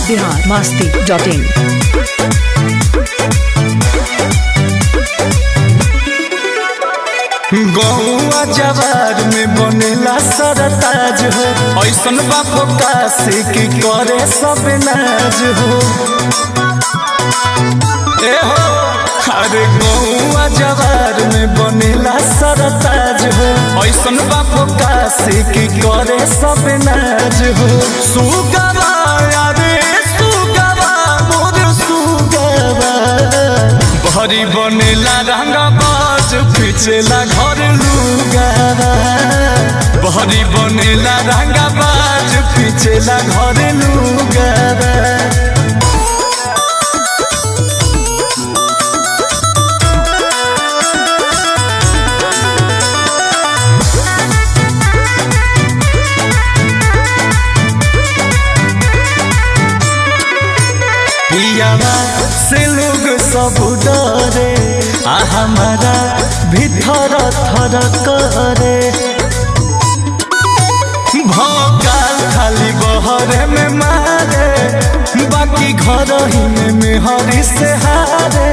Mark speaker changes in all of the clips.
Speaker 1: Bihar Masti dot in
Speaker 2: गौआ जवार में बनेला सरताज हो ऐसन बापो काशी की करे सब नाज हो ए हो अरे गौआ जवार में बनेला सरताज हो ऐसन बापो काशी की करे सब नाज हो सुगवा अरे सुगवा मोर सुगवा भरी बनेला रंगा बाज पिछला घर लुगावा भरी बनेला रंगा बाज पिछला घर लुगावा पियावा से लोग सब डरे आ हमारा भीतर थर करे भोकाल खाली बहरे में मारे बाकी घर ही में मेहरी से हारे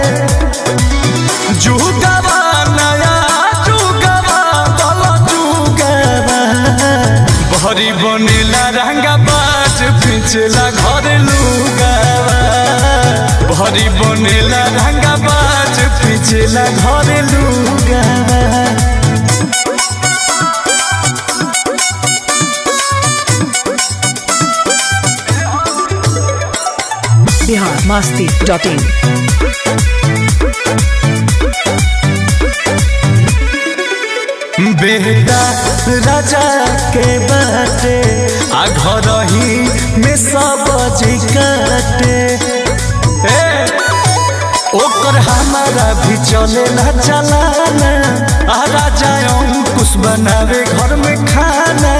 Speaker 2: जुगवा नया जुगवा दल जुगवा भरी बनेला रंगा बाज पिछला घर लुगावा भरी बनेला रंगा बाज पिछला घर लुगावा
Speaker 1: बिहार मस्ती डॉट इन
Speaker 2: बेटा राजा के बाटे आ घर ही में सब जी काटे ए, ओकर हमारा भी चलेला चलाना आ राजा अंकुश बनावे घर में खाना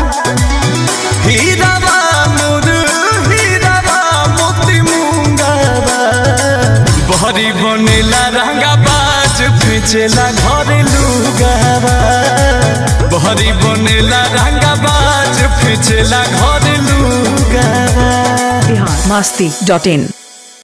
Speaker 2: हीरावा मोर हीरावा मोती मुंगावा बहरी बनेला रंगा बाज पिछला घर लुगावा बहरी बनेला रंगा बाज पिछला घर लुगावा
Speaker 1: बिहार मस्ती डॉट इन